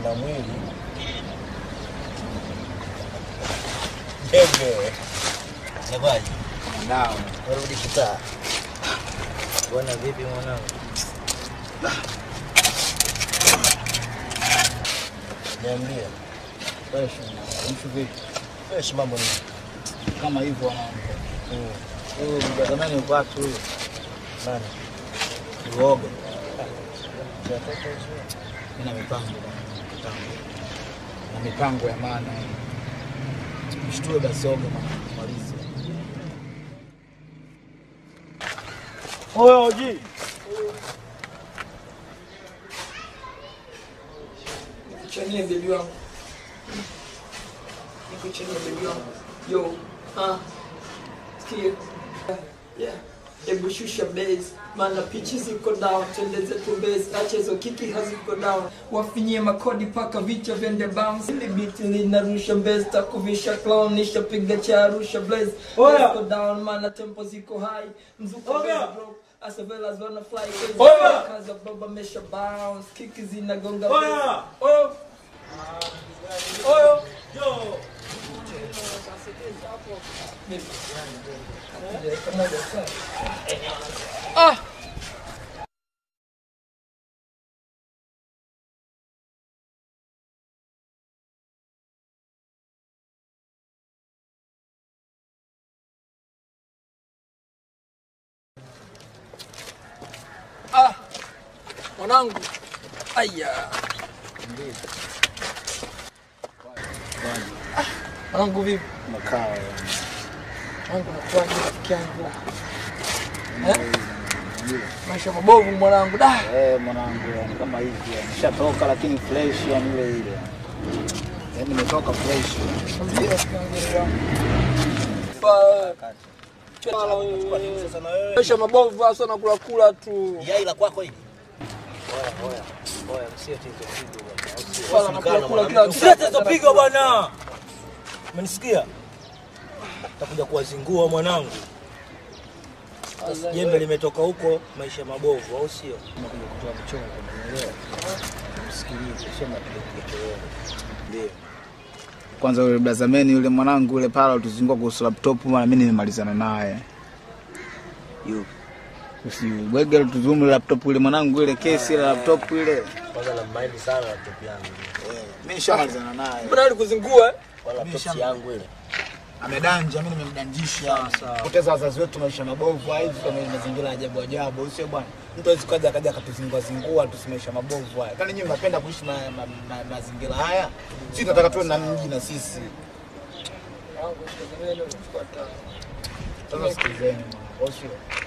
na mwili jembe nakwaje Nao. narudi kitaa bwana vipi mwanangu niambia Fresh. Mtu vipi? fresh mambo ni Kama hivyo wanangu. Mm. Huyu mjazamani uko wapi huyu? nani Uoga. Tunatoka hizo. Nina mipango bwana, mipango. Na mipango ya maana. Mshtue basi oga bwana, malize. Oya oji Nikuchanie bebi wangu, nikuchanie bebi wangu. Yo, ah, sikia, yeah, hebu shusha base, maana pichi ziko down, twende zetu base, acha hizo kiki haziko down, wafinyie makodi paka vichwa vyende bounce, ili beat linarusha base, takuvisha clown, nishapiga cha Arusha blaze, Oya. ziko down, maana tempo ziko high, mzuko Oya. base drop, as well as wanna fly, crazy, Oya. kaza baba mesha bounce, kiki zinagonga Oya. Oh. Oyo. Ah. Ah. Mwanangu. Aya. Mwanangu vipi? Makao. Mwanangu nakuaje rafiki yangu? Eh? Maisha mabovu mwanangu da. Eh, mwanangu yani kama hivi yani. Nishatoka lakini fresh yani ile ile. Yaani nimetoka fresh. Mwambie rafiki yangu ile yangu. Fa- Chala wewe. sasa na wewe Maisha mabovu hasa na kula kula tu. yai la kwako hili oya oya oya msie tizo pigo bwana Swala na kula kula kila msie tizo pigo bwana umenisikia takuja kuwazingua mwanangu jembe limetoka huko maisha mabovu au sio Nakuja kutoa mchongo, umeelewa? Msikilize, sio napiga kichochoro. ndio Kwanza yule blazameni yule mwanangu yule pala tuzingua kuhusu laptop maana mimi nimemalizana naye. yu Usibwege tuzumu laptop ile mwanangu ile kesi ile laptop ile. kwanza na mind sana laptop yangu Mimi nishamalizana naye. Mbona alikuzingua? eh? wala laptop yangu ile Amedanja, mimi nimemdanjisha. Sawa, sawa. Poteza wazazi wetu maisha mabovu hivi kama mazingira ya ajabu ajabu, sio bwana. Mtu hawezi kaja akaja akatuzingua zingua tu maisha mabovu haya. Kwani nyinyi mnapenda kuishi na ma- ma- mazingira haya? Sisi tunataka tuwe na mji na sisi. Mwanangu, shikamoo, nimechukua tano. Sasa sikilizeni, au sio?